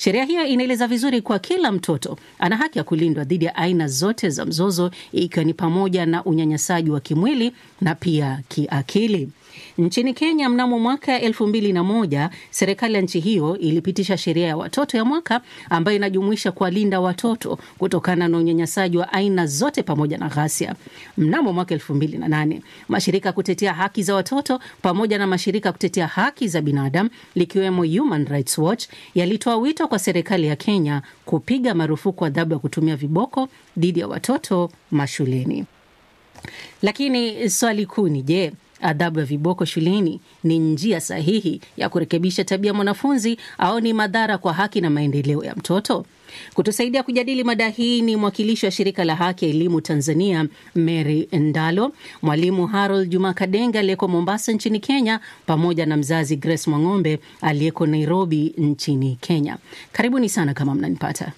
Sheria hiyo inaeleza vizuri kuwa kila mtoto ana haki ya kulindwa dhidi ya aina zote za mzozo, ikiwa ni pamoja na unyanyasaji wa kimwili na pia kiakili. Nchini Kenya mnamo mwaka elfu mbili na moja serikali ya nchi hiyo ilipitisha sheria ya watoto ya mwaka ambayo inajumuisha kuwalinda watoto kutokana na unyanyasaji wa aina zote pamoja na ghasia. Mnamo mwaka elfu mbili na nane mashirika ya kutetea haki za watoto pamoja na mashirika ya kutetea haki za binadamu likiwemo Human Rights Watch yalitoa wito kwa serikali ya Kenya kupiga marufuku adhabu ya kutumia viboko dhidi ya watoto mashuleni. Lakini swali kuu ni je, adhabu ya viboko shuleni ni njia sahihi ya kurekebisha tabia mwanafunzi au ni madhara kwa haki na maendeleo ya mtoto? Kutusaidia kujadili mada hii ni mwakilishi wa shirika la haki ya elimu Tanzania, Mary Ndalo, mwalimu Harold Juma Kadenga aliyeko Mombasa nchini Kenya, pamoja na mzazi Grace Mwang'ombe aliyeko Nairobi nchini Kenya. Karibuni sana kama mnanipata.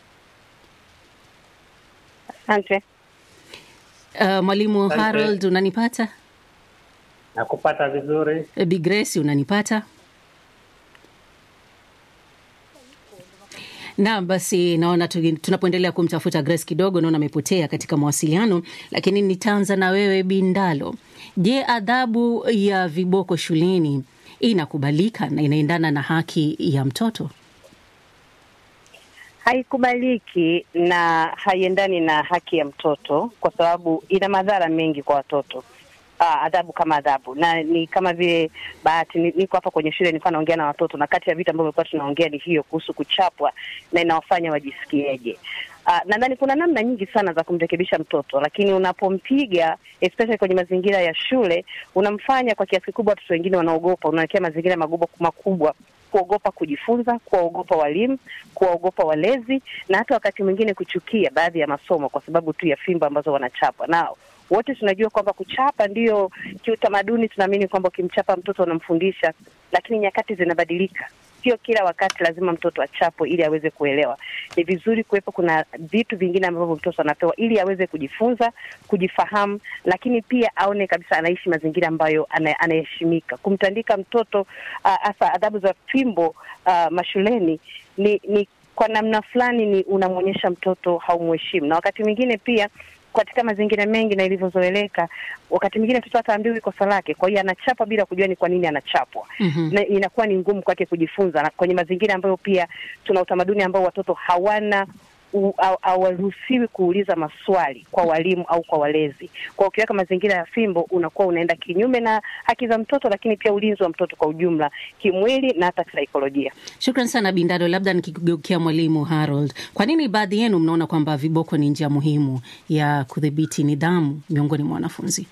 Asante. Uh, mwalimu Asante. Harold unanipata? Nakupata vizuri. Bi Grace unanipata? Naam, basi naona tu- tunapoendelea kumtafuta Grace kidogo, naona amepotea katika mawasiliano, lakini nitaanza na wewe Bindalo. Je, adhabu ya viboko shuleni inakubalika na inaendana na haki ya mtoto? Haikubaliki na haiendani na haki ya mtoto kwa sababu ina madhara mengi kwa watoto. Ah, adhabu kama adhabu na ni kama vile bahati ni- niko hapa kwenye shule nilikuwa naongea na watoto na kati ya vitu ambavyo tulikuwa tunaongea ni hiyo kuhusu kuchapwa na inawafanya wajisikieje. Uh, nadhani kuna namna nyingi sana za kumrekebisha mtoto, lakini unapompiga especially kwenye mazingira ya shule, unamfanya kwa kiasi kikubwa watoto wengine wanaogopa, unawekea mazingira magubo makubwa kuogopa kujifunza, kuwaogopa walimu, kuwaogopa walezi na hata wakati mwingine kuchukia baadhi ya masomo kwa sababu tu ya fimbo ambazo wanachapwa nao. Wote tunajua kwamba kuchapa ndiyo kiutamaduni, tunaamini kwamba ukimchapa mtoto unamfundisha, lakini nyakati zinabadilika. Sio kila wakati lazima mtoto achapwe ili aweze kuelewa. Ni vizuri kuwepo, kuna vitu vingine ambavyo mtoto anapewa ili aweze kujifunza, kujifahamu, lakini pia aone kabisa anaishi mazingira ambayo ana- anaheshimika. Kumtandika mtoto hasa uh, adhabu za fimbo uh, mashuleni ni, ni kwa namna fulani ni unamwonyesha mtoto haumheshimu, na wakati mwingine pia katika mazingira mengi na ilivyozoeleka, wakati mwingine mtoto hataambiwi kosa lake, kwa hiyo anachapa bila kujua ni kwa nini anachapwa. Mhm. Na inakuwa ni ngumu kwake kujifunza, na kwenye mazingira ambayo pia tuna utamaduni ambao watoto hawana u- haw- hawaruhusiwi kuuliza maswali kwa walimu au kwa walezi. Kwa ukiweka mazingira ya fimbo, unakuwa unaenda kinyume na haki za mtoto, lakini pia ulinzi wa mtoto kwa ujumla, kimwili na hata kisaikolojia. Shukran sana Bindado. Labda nikigeukia mwalimu Harold, kwa nini baadhi yenu mnaona kwamba viboko ni njia muhimu ya kudhibiti nidhamu miongoni mwa wanafunzi?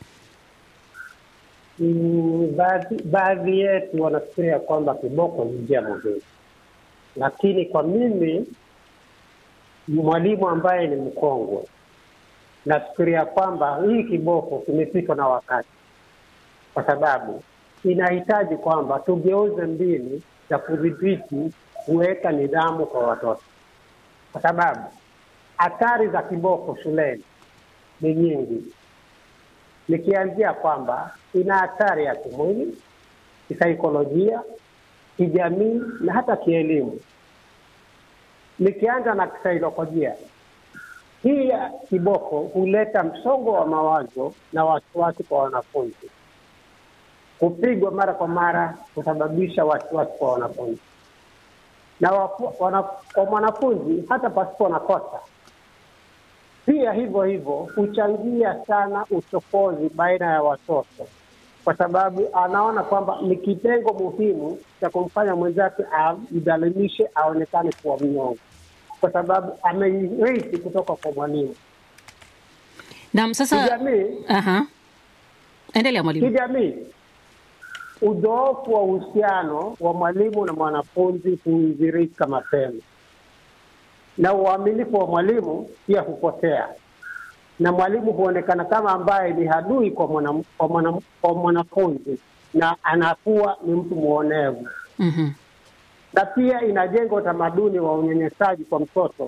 Mm, baadhi baadhi yetu wanafikiria kwamba kiboko ni njia muhimu, lakini kwa mimi mwalimu ambaye ni mkongwe, nafikiria kwamba hii kiboko kimepitwa na wakati, kwa sababu inahitaji kwamba tugeuze mbinu za kudhibiti kuweka nidhamu kwa watoto, kwa sababu athari za kiboko shuleni ni nyingi nikianzia kwamba ina hatari ya kimwili, kisaikolojia, kijamii na hata kielimu. Nikianza na kisaikolojia, hii ya kiboko huleta msongo wa mawazo na wasiwasi kwa wanafunzi. Kupigwa mara kwa mara husababisha wasiwasi kwa wanafunzi na wafu, wana, kwa mwanafunzi hata pasipo na kosa pia hivyo hivyo huchangia sana uchokozi baina ya watoto, kwa sababu anaona kwamba ni kitengo muhimu cha kumfanya mwenzake amdhalilishe, aonekane kuwa mnyonge, kwa sababu ameirithi kutoka kwa mwalimu. Naam, sasa Kijamii, aha, endelea mwalimu. kijamii, udhoofu wa uhusiano wa mwalimu na mwanafunzi huidhirika mapema na uaminifu wa mwalimu pia hupotea, na mwalimu huonekana kama ambaye ni adui kwa mwana, kwa mwana, kwa mwanafunzi na anakuwa ni mtu mwonevu, Mhm. na pia inajenga utamaduni wa unyanyasaji kwa mtoto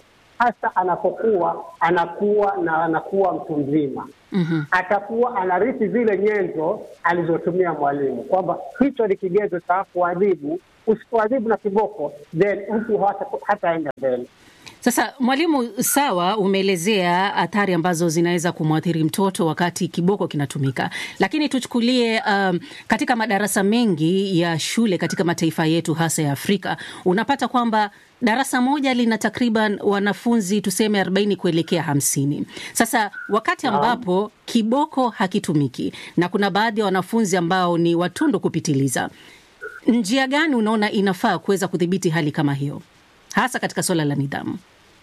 hasa anapokuwa anakuwa na anakuwa mtu mzima Mhm. atakuwa anarithi zile nyenzo alizotumia mwalimu, kwamba hicho ni kigezo cha kuadhibu. Usipoadhibu na kiboko, then mtu hata hataenda mbele. Sasa mwalimu, sawa, umeelezea athari ambazo zinaweza kumwathiri mtoto wakati kiboko kinatumika, lakini tuchukulie um, katika madarasa mengi ya shule katika mataifa yetu hasa ya Afrika, unapata kwamba darasa moja lina takriban wanafunzi tuseme arobaini kuelekea hamsini. Sasa wakati ambapo kiboko hakitumiki na kuna baadhi ya wanafunzi ambao ni watundu kupitiliza, njia gani unaona inafaa kuweza kudhibiti hali kama hiyo, hasa katika suala la nidhamu?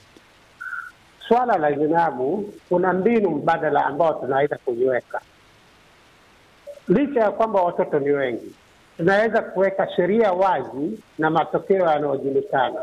Swala la nidhamu, kuna mbinu mbadala ambao tunaweza kuiweka. Licha ya kwamba watoto ni wengi, tunaweza kuweka sheria wazi na matokeo yanayojulikana.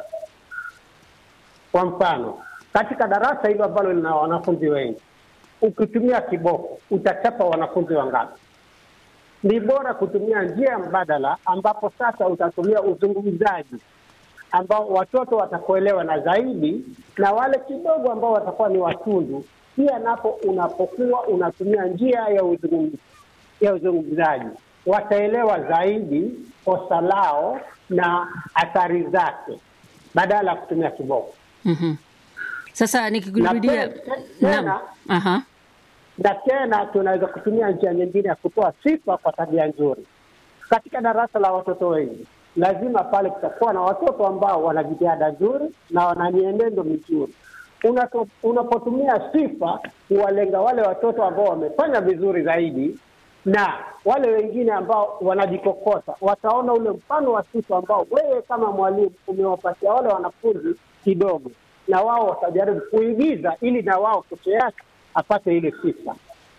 Kwa mfano, katika darasa hilo ambalo lina wanafunzi wengi, ukitumia kiboko utachapa wanafunzi wangapi? Ni bora kutumia njia mbadala, ambapo sasa utatumia uzungumzaji ambao watoto watakuelewa na zaidi, na wale kidogo ambao watakuwa ni watundu pia, napo unapokuwa unatumia njia ya uzungumzaji ya uzungumzaji wataelewa zaidi kosa lao na athari zake badala ya kutumia kiboko. Mhm. Sasa nikikurudia, Na te- te- tena- naam, aha, na tena tunaweza kutumia njia nyingine ya kutoa sifa kwa tabia nzuri. Katika darasa la watoto wengi, lazima pale kutakuwa na watoto ambao wana jitihada nzuri na wana mienendo mizuri. Unato- Unapotumia sifa kuwalenga wale watoto ambao wamefanya vizuri zaidi na wale wengine ambao wanajikokota, wataona ule mfano wa sifa ambao wewe kama mwalimu umewapatia wale wanafunzi kidogo, na wao watajaribu kuigiza ili na wao kesho yake apate ile sifa.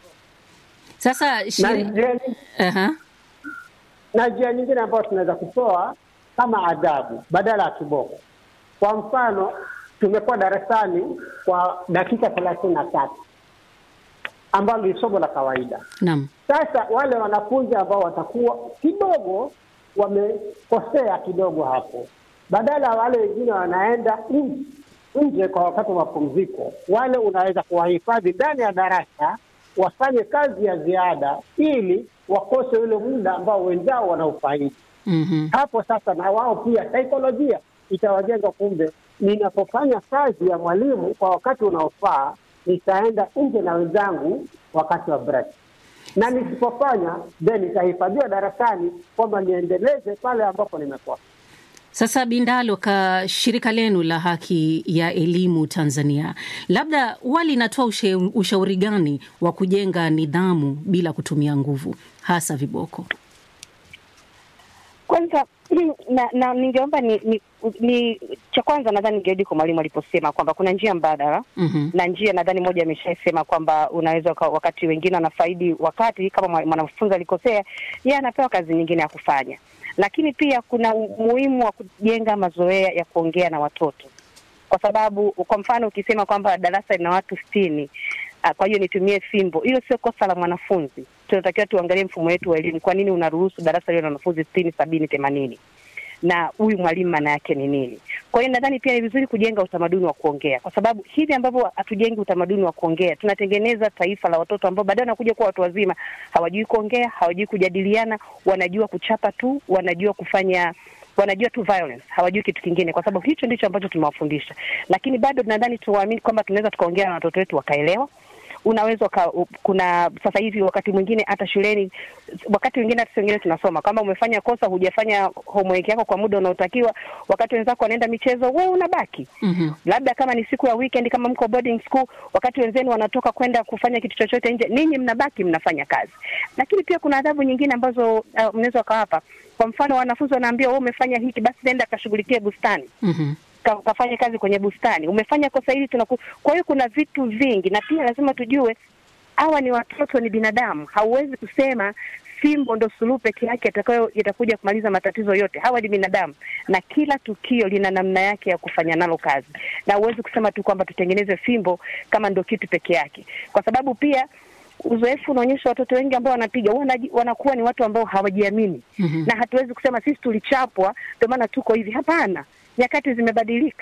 sasa Na shiri... njia nying- aha. na njia nyingine ambayo tunaweza kutoa kama adhabu badala ya kiboko. Kwa mfano, tumekuwa darasani kwa dakika thelathini na tatu ambalo ni somo la kawaida. Naam. Sasa wale wanafunzi ambao watakuwa kidogo wamekosea kidogo hapo, badala ya wale wengine wanaenda nje nje kwa wakati wa mapumziko, wale unaweza kuwahifadhi ndani ya darasa wafanye kazi ya ziada ili wakose ule muda ambao wenzao wanaufaidi. Mhm. Hapo sasa na wao pia saikolojia itawajenga, kumbe ninapofanya kazi ya mwalimu kwa wakati unaofaa, nitaenda nje na wenzangu wakati wa break, na nisipofanya then nitahifadhiwa darasani kwamba niendeleze pale ambapo nimekosa. Sasa Bindalo, ka shirika lenu la haki ya elimu Tanzania, labda huwa linatoa ushe- ushauri gani wa kujenga nidhamu bila kutumia nguvu, hasa viboko? Kwanza na, na ningeomba ni, ni, ni cha kwanza nadhani ningerudi kwa mwalimu aliposema kwamba kuna njia mbadala Mhm. na njia nadhani moja ameshaisema kwamba unaweza uka- wakati wengine wanafaidi wakati kama mwa- mwanafunzi alikosea, yeye anapewa kazi nyingine ya kufanya, lakini pia kuna umuhimu wa kujenga mazoea ya kuongea na watoto, kwa sababu kwa mfano ukisema kwamba darasa lina watu sitini ah, kwa hiyo nitumie fimbo, hilo sio kosa la mwanafunzi. Tunatakiwa tuangalie mfumo wetu wa elimu, kwa nini unaruhusu darasa lilo na wanafunzi sitini, sabini, themanini na huyu mwalimu maana yake ni nini? Kwa hiyo nadhani pia ni vizuri kujenga utamaduni wa kuongea, kwa sababu hivi ambavyo hatujengi utamaduni wa kuongea, tunatengeneza taifa la watoto ambao baadaye wanakuja kuwa watu wazima, hawajui kuongea, hawajui kujadiliana, wanajua kuchapa tu, wanajua kufanya wanajua tu violence, hawajui kitu kingine, kwa sababu hicho ndicho ambacho tumewafundisha. Lakini bado nadhani tuwaamini kwamba tunaweza tukaongea na watoto wetu wakaelewa unaweza uka, u- kuna sasa hivi wakati mwingine hata shuleni, wakati mwingine hata wengine tunasoma kama umefanya kosa, hujafanya homework yako kwa muda unaotakiwa, wakati wenzako wanaenda michezo, wewe unabaki Mhm. labda kama ni siku ya weekend, kama mko boarding school, wakati wenzenu wanatoka kwenda kufanya kitu chochote nje, ninyi mnabaki mnafanya kazi. Lakini pia kuna adhabu nyingine ambazo uh, mnaweza wakawapa. Kwa mfano, wanafunzi wanaambiwa wewe umefanya hiki, basi nenda kashughulikie bustani Mhm. ka- kafanya kazi kwenye bustani, umefanya kosa hili tunaku. Kwa hiyo kuna vitu vingi, na pia lazima tujue hawa ni watoto, ni binadamu. Hauwezi kusema fimbo ndo suluhu peke yake itakayo itakuja kumaliza matatizo yote. Hawa ni binadamu, na kila tukio lina namna yake ya kufanya nalo kazi, na huwezi kusema tu kwamba tutengeneze fimbo kama ndo kitu peke yake, kwa sababu pia uzoefu unaonyesha watoto wengi ambao wanapiga wanaji- wanakuwa ni watu ambao hawajiamini Mhm. na hatuwezi kusema sisi tulichapwa ndio maana tuko hivi. Hapana, nyakati zimebadilika.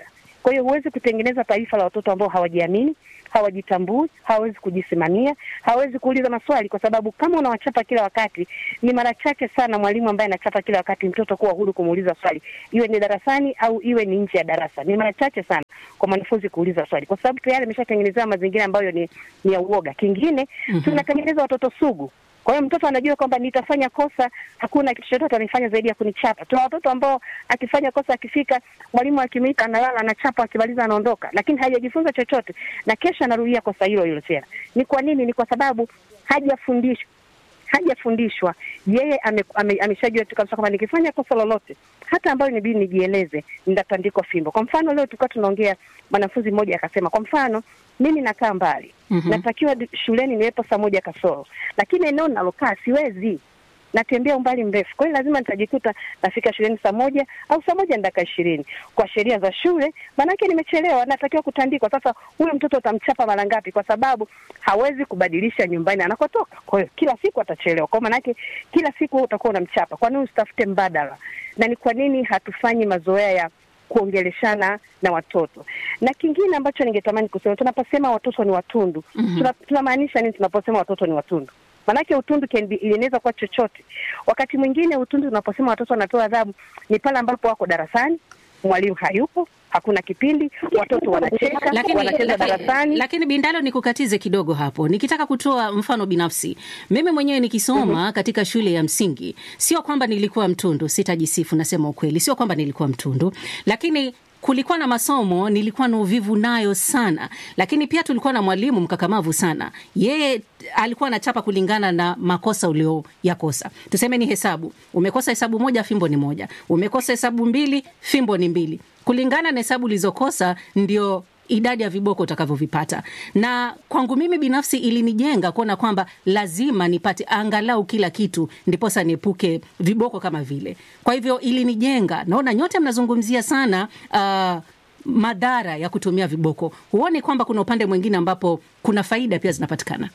Kwa hiyo huwezi kutengeneza taifa la watoto ambao hawajiamini, hawajitambui, hawawezi kujisimamia, hawawezi kuuliza maswali, kwa sababu kama unawachapa kila wakati, ni mara chache sana mwalimu ambaye anachapa kila wakati mtoto kuwa huru kumuuliza swali, iwe ni darasani au iwe ni nje ya darasa. Ni mara chache sana kwa mwanafunzi kuuliza swali, kwa sababu tayari ameshatengenezewa mazingira ambayo ni, ni ya uoga. Kingine Mhm. tunatengeneza watoto sugu kwa hiyo mtoto anajua kwamba nitafanya kosa, hakuna kitu chochote anifanya zaidi ya kunichapa. Tuna watoto ambao akifanya kosa, akifika mwalimu akimwita, analala, anachapa, akimaliza anaondoka, lakini hajajifunza chochote, na kesho anarudia kosa hilo hilo tena. Ni kwa nini? Ni kwa sababu hajafundishwa hajafundishwa yeye ame, ame, ameshajua tu kabisa kwamba nikifanya kosa lolote hata ambayo inabidi nijieleze nitatandikwa fimbo. Kwa mfano leo tulikuwa tunaongea, mwanafunzi mmoja akasema, kwa mfano mimi nakaa mbali Mhm. natakiwa di- shuleni niwepo saa moja kasoro, lakini eneo nalokaa siwezi, natembea umbali mrefu. Kwa hiyo lazima nitajikuta nafika shuleni saa moja au saa moja na dakika ishirini. Kwa sheria za shule, maanake nimechelewa, natakiwa kutandikwa. Sasa huyu mtoto utamchapa mara ngapi? Kwa sababu hawezi kubadilisha nyumbani anakotoka. Kwa hiyo kila siku atachelewa, kwa maanake kila siku wewe utakuwa unamchapa. Kwa nini usitafute mbadala? Na ni kwa nini hatufanyi mazoea ya kuongeleshana na watoto. Na kingine ambacho ningetamani kusema, tunaposema watoto ni watundu Mhm. tuna- tunamaanisha nini tunaposema watoto ni watundu? Maanake utundu can be, inaweza kuwa chochote. Wakati mwingine utundu tunaposema watoto wanapewa adhabu ni pale ambapo wako darasani, mwalimu hayupo, hakuna kipindi, watoto wanacheka, lakini, wanacheza lakini, darasani. lakini Bindalo, nikukatize kidogo hapo, nikitaka kutoa mfano binafsi. Mimi mwenyewe nikisoma katika shule ya msingi, sio kwamba nilikuwa mtundu, sitajisifu, nasema ukweli, sio kwamba nilikuwa mtundu, lakini kulikuwa na masomo nilikuwa na uvivu nayo sana, lakini pia tulikuwa na mwalimu mkakamavu sana. Yeye alikuwa anachapa kulingana na makosa ulioyakosa. Tuseme ni hesabu, umekosa hesabu moja, fimbo ni moja. Umekosa hesabu mbili, fimbo ni mbili. Kulingana na hesabu ulizokosa ndio idadi ya viboko utakavyovipata. Na kwangu mimi binafsi ilinijenga kuona kwamba lazima nipate angalau kila kitu ndiposa niepuke viboko kama vile. Kwa hivyo ilinijenga. Naona nyote mnazungumzia sana uh, madhara ya kutumia viboko. Huoni kwamba kuna upande mwingine ambapo kuna faida pia zinapatikana?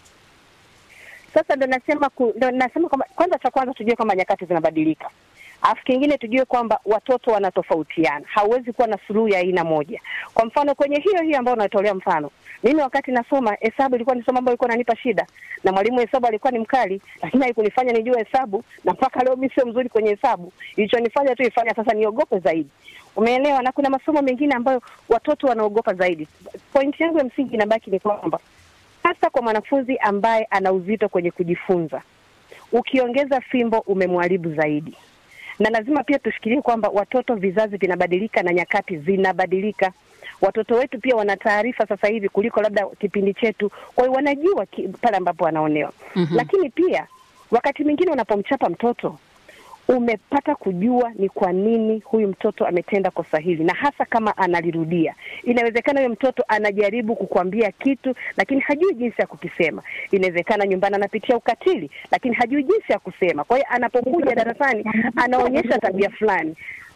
Sasa ndo nasema ku, ndo nasema kwamba kwanza, cha kwanza tujue kwamba nyakati zinabadilika, alafu kingine tujue kwamba watoto wanatofautiana. Hauwezi kuwa na suluhu ya aina moja. Kwa mfano kwenye hiyo hiyo ambayo unatolea mfano, mimi wakati nasoma hesabu ilikuwa ni somo ambayo ilikuwa inanipa shida, na mwalimu wa hesabu alikuwa ni mkali, lakini haikunifanya nijue hesabu, na mpaka leo mimi sio mzuri kwenye hesabu. Ilichonifanya tu ifanya sasa niogope zaidi, umeelewa? Na kuna masomo mengine ambayo watoto wanaogopa zaidi. Pointi yangu ya msingi inabaki ni kwamba hasa kwa mwanafunzi ambaye ana uzito kwenye kujifunza, ukiongeza fimbo umemharibu zaidi. Na lazima pia tufikirie kwamba watoto, vizazi vinabadilika na nyakati zinabadilika. Watoto wetu pia wana taarifa sasa hivi kuliko labda kipindi chetu, kwa hiyo wanajua ki- pale ambapo wanaonewa. Mhm. Lakini pia wakati mwingine unapomchapa mtoto umepata kujua ni kwa nini huyu mtoto ametenda kosa hili, na hasa kama analirudia. Inawezekana huyo mtoto anajaribu kukwambia kitu, lakini hajui jinsi ya kukisema. Inawezekana nyumbani anapitia ukatili, lakini hajui jinsi ya kusema. Kwa hiyo anapokuja darasani anaonyesha tabia fulani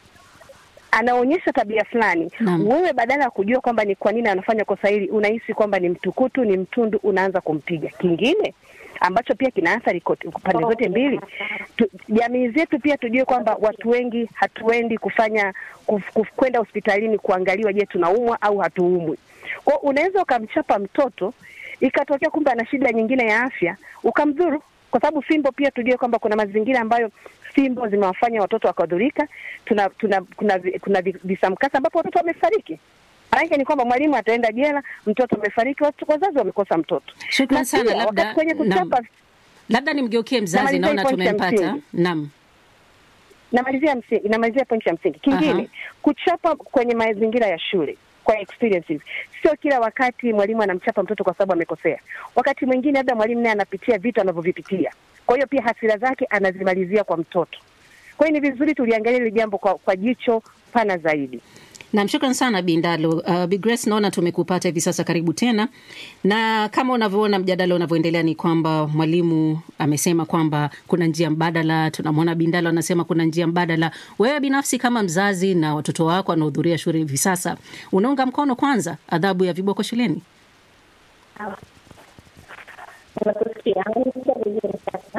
anaonyesha tabia fulani. Naam. Wewe badala ya kujua kwamba ni kwa nini anafanya kosa hili, unahisi kwamba ni mtukutu, ni mtundu, unaanza kumpiga. Kingine ambacho pia kina athari kote- pande zote mbili, tu- jamii zetu pia tujue kwamba watu wengi hatuendi kufanya kuf- kuf- kwenda hospitalini kuangaliwa, je, tunaumwa au hatuumwi. Kwa hiyo unaweza ukamchapa mtoto ikatokea kumbe ana shida nyingine ya afya ukamdhuru, kwa sababu fimbo pia tujue kwamba kuna mazingira ambayo fimbo zimewafanya watoto wakadhurika. Tuna, tuna kuna vi- kuna vi- visamkasa ambapo watoto wamefariki. Maanake ni kwamba mwalimu ataenda jela, mtoto amefariki, watu- wazazi wamekosa mtoto. Shukran Na sana. pia, Labda wakati kwenye kuchapa naam. labda nimgeukie mzazi, Namalizia naona hii point ya tumempata. msingi. Naam. namalizia msingi, namalizia pointi ya msingi. Kingine, Aha. kuchapa kwenye mazingira ya shule kwa experiences, sio kila wakati mwalimu anamchapa mtoto kwa sababu amekosea. Wakati mwingine labda mwalimu naye anapitia vitu anavyovipitia, kwa hiyo pia hasira zake anazimalizia kwa mtoto. Kwa hiyo ni vizuri tuliangalia hili jambo kwa, kwa jicho pana zaidi. Nam, shukran sana Bindalo. Uh, Bi Grace, naona tumekupata hivi sasa, karibu tena. Na kama unavyoona mjadala unavyoendelea ni kwamba mwalimu amesema kwamba kuna njia mbadala. Tunamwona Bindalo anasema kuna njia mbadala. Wewe binafsi kama mzazi na watoto wako wanaohudhuria shule hivi sasa, unaunga mkono kwanza adhabu ya viboko shuleni? Nakusikia. Unasikia vizuri sasa?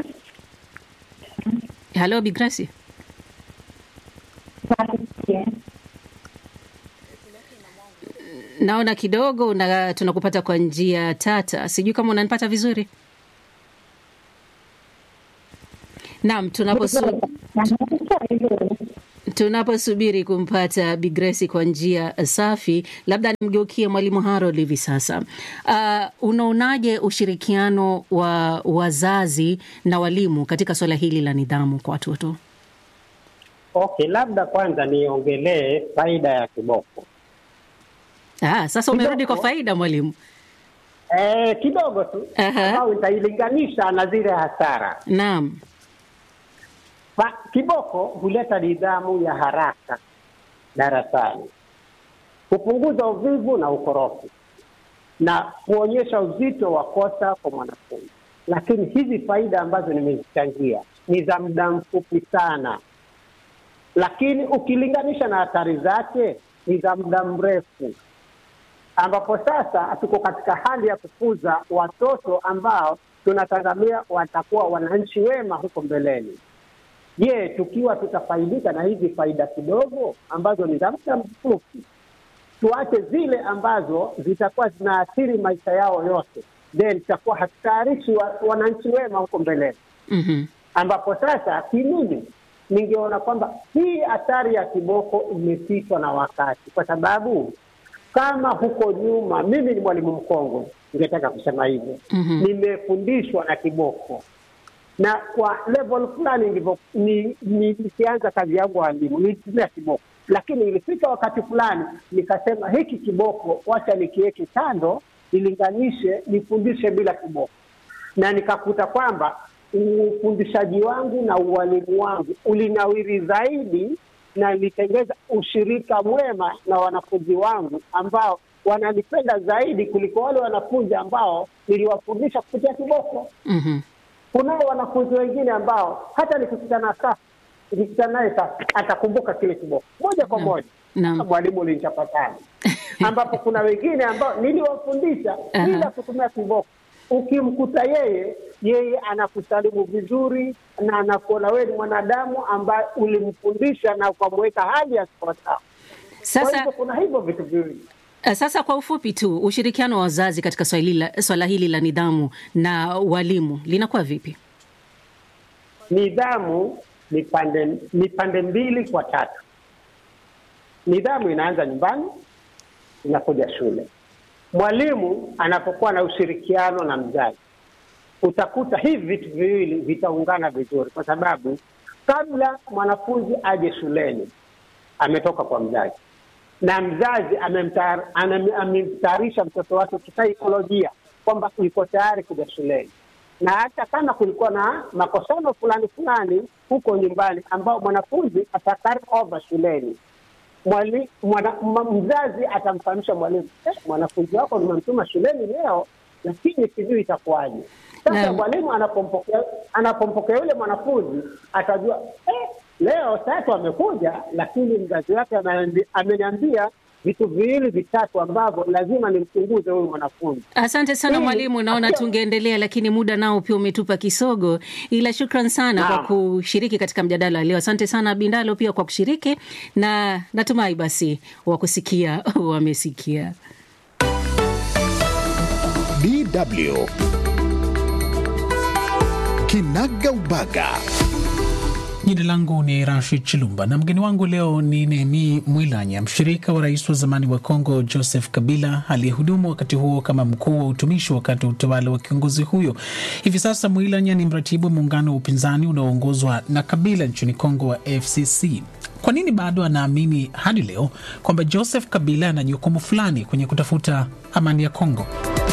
Halo Bi Grace. Nakusikia. naona kidogo na tunakupata kwa njia tata, sijui kama unanipata vizuri. Naam, tunaposu, Nakusikia vizuri. tunaposubiri kumpata Bi Grace kwa njia safi, labda nimgeukie Mwalimu Harold hivi sasa. Uh, unaonaje ushirikiano wa wazazi na walimu katika suala hili la nidhamu kwa watoto? Okay, labda kwanza niongelee faida ya kiboko. Ah, sasa umerudi Kidogo. kwa faida mwalimu. Eh, kidogo tu Aha. ambao nitailinganisha na zile hasara. Naam. Fa- Kiboko huleta nidhamu ya haraka darasani, kupunguza uvivu na ukorofi na kuonyesha uzito wa kosa kwa mwanafunzi. Lakini hizi faida ambazo nimezichangia ni za muda mfupi sana, lakini ukilinganisha na athari zake ni za muda mrefu, ambapo sasa tuko katika hali ya kukuza watoto ambao tunatazamia watakuwa wananchi wema huko mbeleni. Je, tukiwa tutafaidika na hizi faida kidogo ambazo ni za muda mfupi, tuache zile ambazo zitakuwa zinaathiri maisha yao yote, then tutakuwa hatutayarishi wa, wananchi wema huko mbeleni, Mhm. ambapo sasa kimimi ningeona kwamba hii athari ya kiboko imepitwa na wakati, kwa sababu kama huko nyuma, mimi ni mwalimu mkongwe, ningetaka kusema hivyo Mhm. nimefundishwa na kiboko na kwa level fulani ndivyo ni- ni- nikianza kazi yangu walimu nilitumia kiboko, lakini ilifika wakati fulani nikasema hiki kiboko wacha nikiweke kando, nilinganishe, nifundishe bila kiboko, na nikakuta kwamba ufundishaji wangu na ualimu wangu ulinawiri zaidi na nilitengeza ushirika mwema na wanafunzi wangu ambao wananipenda zaidi kuliko wale wanafunzi ambao niliwafundisha kupitia kiboko Mhm. kunao wanafunzi wengine ambao hata nikikutana sasa nikikutana naye sasa atakumbuka kile kiboko moja kwa moja Naam. mwalimu ulinichapatana ambapo kuna wengine ambao niliwafundisha Aha. bila kutumia kiboko ukimkuta yeye yeye anakusalimu vizuri na anakuona wewe ni mwanadamu ambaye ulimfundisha na ukamweka hali ya sawasawa kwa Sasa hivyo kuna hivyo vitu viwili Uh, Sasa kwa ufupi tu, ushirikiano wa wazazi katika swala hili la- swala hili la nidhamu na walimu linakuwa vipi? nidhamu ni pande ni pande mbili kwa tatu. Nidhamu inaanza nyumbani, inakuja shule. Mwalimu anapokuwa na ushirikiano na mzazi, utakuta hivi vitu viwili vitaungana vizuri, kwa sababu kabla mwanafunzi aje shuleni ametoka kwa mzazi na mzazi amemtayar- anam- amemtayarisha mtoto wake kisaikolojia kwamba yuko tayari kuja shuleni, na hata kama kulikuwa na makosano fulani fulani huko nyumbani ambao mwanafunzi atakari over shuleni, mwali, mwana, ma, mzazi atamfahamisha mwalimu eh, mwanafunzi wako nimemtuma shuleni leo, lakini sijui itakuwaje. Sasa Naam. mwalimu anapompokea anapompokea yule mwanafunzi atajua eh, leo tatu amekuja, lakini mzazi wake ameambi- ameniambia vitu viwili vitatu ambavyo lazima nimchunguze huyu mwanafunzi. Asante sana Hii- mwalimu, naona Akiwa- tungeendelea lakini muda nao pia umetupa kisogo, ila shukran sana kwa Naam. kushiriki katika mjadala wa leo. Asante sana Bindalo pia kwa kushiriki, na natumai basi wakusikia wamesikia. DW Kinaga Ubaga. Jina langu ni Rashid Chilumba na mgeni wangu leo ni Nehemi Mwilanya, mshirika wa rais wa zamani wa Kongo Joseph Kabila, aliyehudumu wakati huo kama mkuu wa utumishi wakati wa utawala wa kiongozi huyo. Hivi sasa Mwilanya ni mratibu wa muungano wa upinzani unaoongozwa na Kabila nchini Kongo wa FCC. Kwa nini bado anaamini hadi leo kwamba Joseph Kabila ana jukumu fulani kwenye kutafuta amani ya Kongo?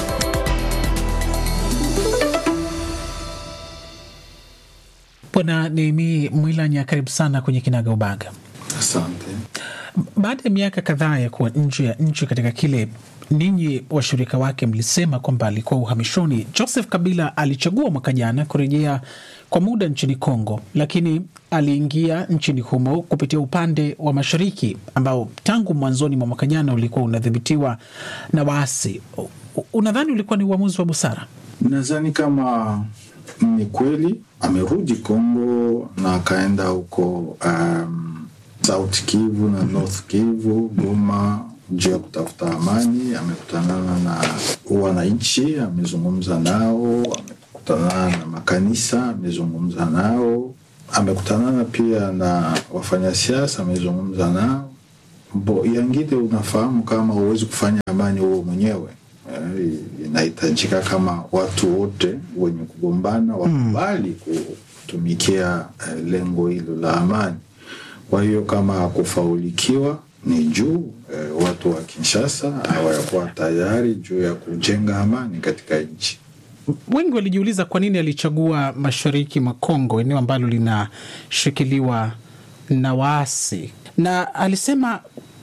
Bwana Nehemi Mwilanya, karibu sana kwenye Kinaga Ubaga. Asante. Baada ya miaka kadhaa ya kuwa nje ya nchi katika kile ninyi washirika wake mlisema kwamba alikuwa uhamishoni, Joseph Kabila alichagua mwaka jana kurejea kwa muda nchini Kongo, lakini aliingia nchini humo kupitia upande wa mashariki ambao tangu mwanzoni mwa mwaka jana ulikuwa unadhibitiwa na waasi. U- Unadhani ulikuwa ni uamuzi wa busara? Nadhani kama ni kweli amerudi Kongo na akaenda huko um, South Kivu na North Kivu, Goma juu ya kutafuta amani. Amekutanana na wananchi, amezungumza nao, amekutanana na makanisa, amezungumza nao, amekutanana pia na wafanyasiasa, amezungumza nao. Bo, yangine unafahamu kama huwezi kufanya amani huo mwenyewe Eh, inahitajika kama watu wote wenye kugombana wakubali kutumikia eh, lengo hilo la amani. Kwa hiyo kama kufaulikiwa ni juu eh, watu wa Kinshasa hawakuwa tayari juu ya kujenga amani katika nchi. Wengi walijiuliza kwa nini alichagua mashariki mwa Kongo, eneo ambalo linashikiliwa na waasi, na alisema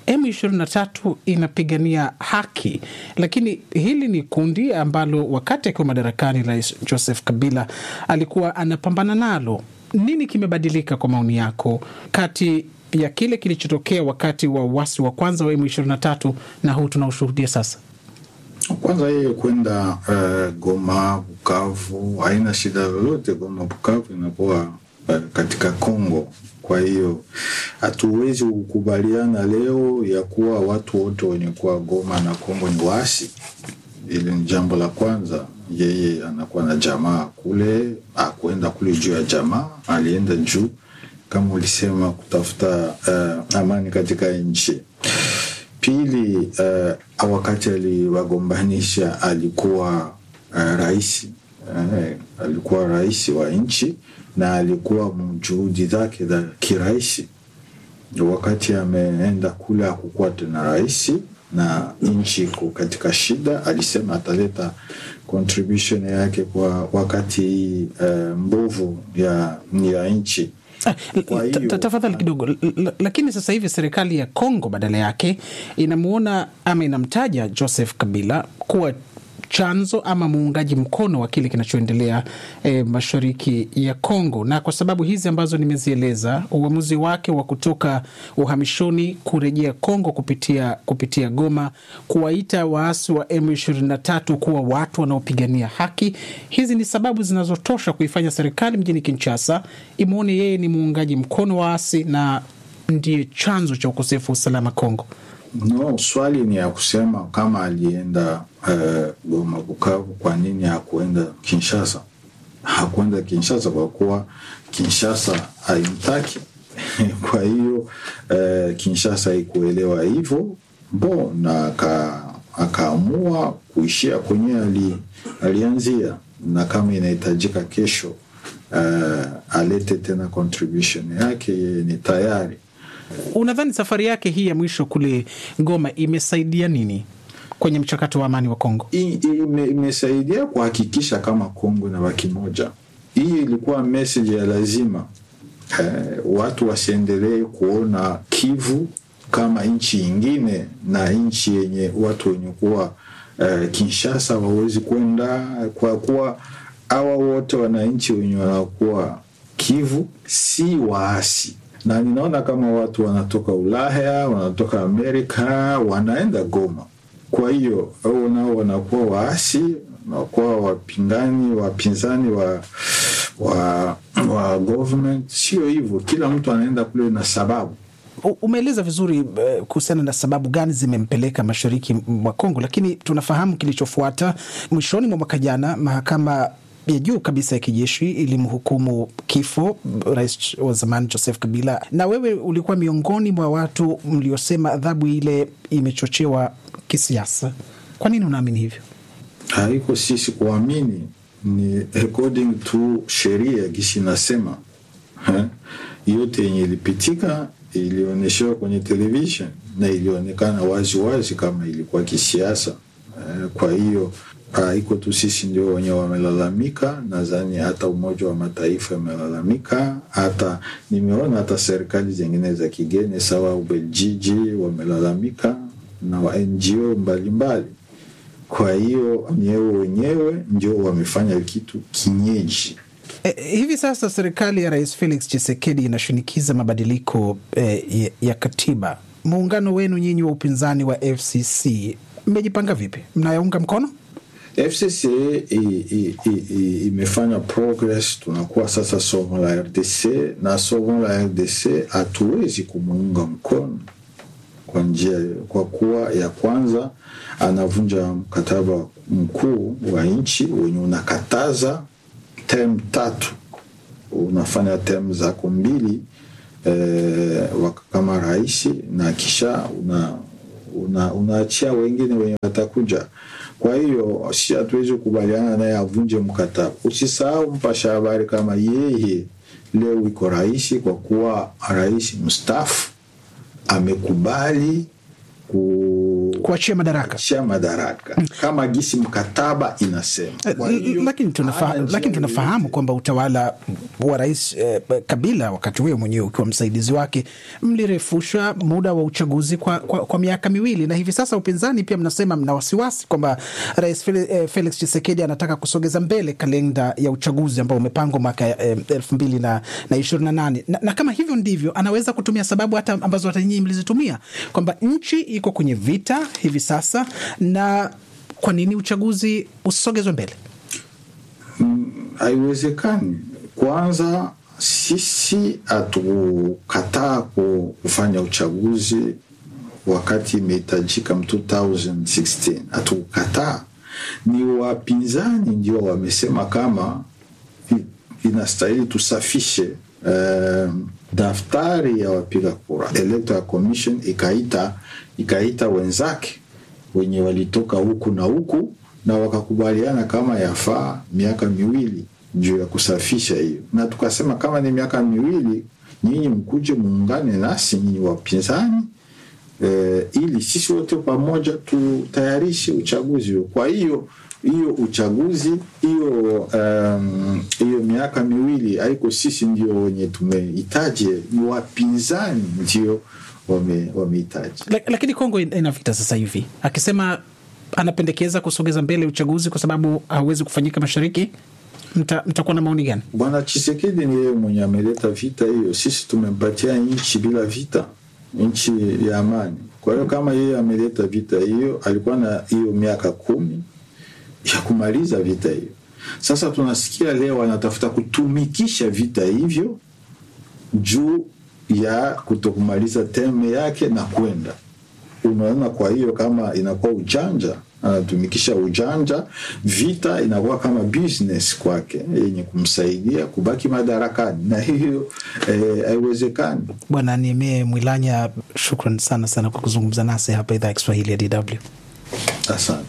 M23 inapigania haki, lakini hili ni kundi ambalo wakati akiwa madarakani Rais Joseph Kabila alikuwa anapambana nalo. Nini kimebadilika kwa maoni yako kati ya kile kilichotokea wakati wa uasi wa kwanza wa M23 na huu tunaoshuhudia sasa? Kwanza yeye kwenda uh, Goma, Bukavu haina shida lolote. Goma, Bukavu inakuwa uh, katika Kongo. Kwa hiyo hatuwezi kukubaliana leo ya kuwa watu wote wenye kuwa Goma na Kongo ni waasi. Hili ni jambo la kwanza. Yeye anakuwa na jamaa kule, akwenda kule juu ya jamaa, alienda juu kama ulisema kutafuta uh, amani katika nchi. Pili, uh, wakati aliwagombanisha alikuwa uh, rais uh, alikuwa rais wa nchi na alikuwa juhudi zake za kiraisi. Wakati ameenda kule hakukuwa tena rais na nchi iko katika shida, alisema ataleta contribution yake kwa wakati hii uh, mbovu ya, ya nchi. Kwa hiyo- Ta- ta- Tafadhali kidogo, L- l- lakini sasa hivi serikali ya Kongo badala yake inamuona ama inamtaja Joseph Kabila kuwa chanzo ama muungaji mkono wa kile kinachoendelea eh, mashariki ya Kongo, na kwa sababu hizi ambazo nimezieleza, uamuzi wake wa kutoka uhamishoni kurejea Kongo kupitia, kupitia Goma, kuwaita waasi wa M23 kuwa watu wanaopigania haki, hizi ni sababu zinazotosha kuifanya serikali mjini Kinshasa imwone yeye ni muungaji mkono wa waasi na ndiye chanzo cha ukosefu wa usalama Kongo. No, swali ni ya kusema kama alienda uh, Goma Bukavu, kwa nini hakuenda Kinshasa? Hakuenda Kinshasa kwa kuwa Kinshasa haimtaki. kwa hiyo uh, Kinshasa haikuelewa hivyo bo na aka, akaamua kuishia kwenye ali, alianzia, na kama inahitajika kesho uh, alete tena contribution yake, yeye ni tayari. Unadhani safari yake hii ya mwisho kule Goma imesaidia nini kwenye mchakato wa amani wa Kongo? hii hii ime- imesaidia kuhakikisha kama Kongo inabaki moja. Hii ilikuwa message ya lazima eh, watu wasiendelee kuona Kivu kama nchi ingine na nchi yenye watu wenye kuwa eh, Kinshasa wawezi kwenda kwa kuwa hawa wote wananchi wenye wanakuwa Kivu si waasi, na ninaona kama watu wanatoka Ulaya, wanatoka Amerika, wanaenda Goma. Kwa hiyo au nao wanakuwa waasi, wanakuwa wapingani, wapinzani wa wa, wa government. Sio hivyo, kila mtu anaenda kule na sababu U- Umeeleza vizuri eh, kuhusiana na sababu gani zimempeleka mashariki mwa Kongo, lakini tunafahamu kilichofuata. Mwishoni mwa mwaka jana, mahakama ya juu kabisa ya kijeshi ilimhukumu kifo rais wa zamani Joseph Kabila, na wewe ulikuwa miongoni mwa watu mliosema adhabu ile imechochewa kisiasa. Kwa nini unaamini hivyo? haiko sisi kuamini, ni according to sheria gisi inasema eh, yote yenye ilipitika ilionyeshewa kwenye television na ilionekana wazi wazi kama ilikuwa kisiasa eh, kwa hiyo haiko tu sisi ndio wenyewe wamelalamika. Nadhani hata Umoja wa Mataifa amelalamika, hata nimeona hata serikali zingine za kigeni sawa Ubeljiji wamelalamika na wa NGO mbalimbali kwa hiyo wenyewe wenyewe ndio wamefanya kitu kinyeji. E, hivi sasa serikali ya Rais Felix Tshisekedi inashinikiza mabadiliko e, ya, ya katiba. Muungano wenu nyinyi wa upinzani wa FCC mmejipanga vipi? Mnayaunga mkono? FCC i- i- i- i- imefanya progress, tunakuwa sasa somo la RDC na somo la RDC hatuwezi kumuunga mkono kwa njia, kwa kuwa ya kwanza anavunja mkataba mkuu wa nchi wenye unakataza term tatu, unafanya term zako mbili eh, kama rais na kisha una una, unaachia wengine wenye watakuja. Kwa hiyo si hatuwezi kukubaliana naye avunje mkataba. Usisahau mpasha habari kama yeye leo iko rais, kwa kuwa rais mstaafu amekubali ku kuachia madaraka kuachia madaraka kama gisi mkataba inasema. Kwa hiyo, lakini, tunafa, hana njia lakini tunafahamu yoyote. kwamba utawala wa rais eh, Kabila wakati huyo mwenyewe ukiwa msaidizi wake mlirefusha muda wa uchaguzi kwa, kwa, kwa miaka miwili, na hivi sasa upinzani pia mnasema mna wasiwasi kwamba rais Fel- eh, Felix Tshisekedi anataka kusogeza mbele kalenda ya uchaguzi ambao umepangwa mwaka eh, elfu mbili na, na ishirini na nane na, na kama hivyo ndivyo anaweza kutumia sababu hata ambazo hata nyinyi mlizitumia kwamba nchi iko kwenye vita hivi sasa, na kwa nini uchaguzi usisogezwe mbele? haiwezekani. Kwanza sisi hatukataa ku- kufanya uchaguzi wakati imehitajika m 2016 hatukukataa, ni wapinzani ndio wamesema kama i- inastahili tusafishe um, daftari ya wapiga kura. Electoral Commission ikaita ikaita wenzake wenye walitoka huku na huku na wakakubaliana kama yafaa miaka miwili juu ya kusafisha hiyo, na tukasema kama ni miaka miwili, nyinyi mkuje muungane nasi nyinyi wapinzani eh, ili sisi wote pamoja tutayarishe uchaguzi huo. Kwa hiyo hiyo uchaguzi hiyo um, hiyo miaka miwili haiko sisi ndio wenye tumehitaji, ni wapinzani ndio wame- wamehitaji. La- lakini Kongo in- ina vita sasa hivi, akisema anapendekeza kusogeza mbele uchaguzi kwa sababu hauwezi kufanyika mashariki, mta- mtakuwa na maoni gani? Bwana Chisekedi ni yeye mwenye ameleta vita hiyo. Sisi tumempatia nchi bila vita, nchi ya amani. Kwa hiyo kama yeye ameleta vita hiyo, alikuwa na hiyo miaka kumi ya kumaliza vita hiyo. Sasa tunasikia leo anatafuta kutumikisha vita hivyo juu ya kutokumaliza teme yake na kwenda unaona. Kwa hiyo kama inakuwa ujanja, anatumikisha ujanja, vita inakuwa kama business kwake yenye kumsaidia kubaki madarakani, na hiyo eh, haiwezekani. Bwana Niemee Mwilanya, shukran sana sana kwa kuzungumza nasi hapa idhaa ya Kiswahili ya DW. Asante.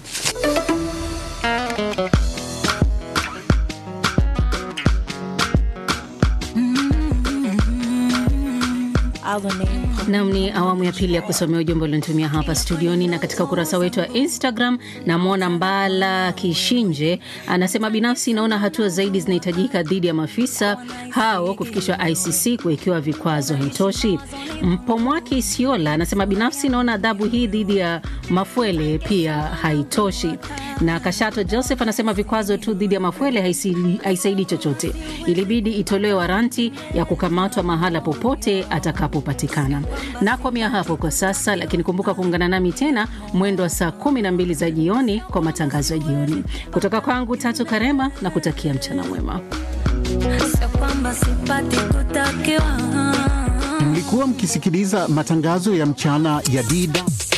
Nam ni awamu ya pili ya kusomea ujumbe ulionitumia hapa studioni na katika ukurasa wetu wa Instagram. Namwona Mbala Kishinje anasema binafsi naona hatua zaidi zinahitajika dhidi ya maafisa hao kufikishwa ICC kuwekewa vikwazo haitoshi. Mpomwaki Isiola anasema binafsi naona adhabu hii dhidi ya Mafuele pia haitoshi. Na Kashato Joseph anasema vikwazo tu dhidi ya Mafuele haisili- haisaidii chochote, ilibidi itolewe waranti ya kukamatwa mahala popote atakapopatikana. Nakomea hapo kwa sasa, lakini kumbuka kuungana nami tena mwendo wa saa 12 za jioni kwa matangazo ya jioni kutoka kwangu Tatu Karema na kutakia mchana mwema. Sio kwamba sipati kutakiwa Mlikuwa mkisikiliza matangazo ya mchana ya DW.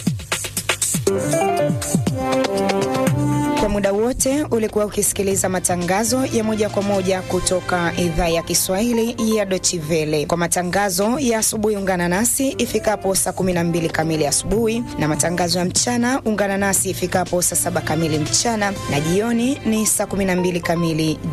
Kwa muda wote ulikuwa ukisikiliza matangazo ya moja kwa moja kutoka idhaa ya Kiswahili ya Deutsche Welle. Kwa matangazo ya asubuhi, ungana nasi ifikapo saa 12 kamili asubuhi, na matangazo ya mchana ungana nasi ifikapo saa 7 kamili mchana, na jioni ni saa 12 kamili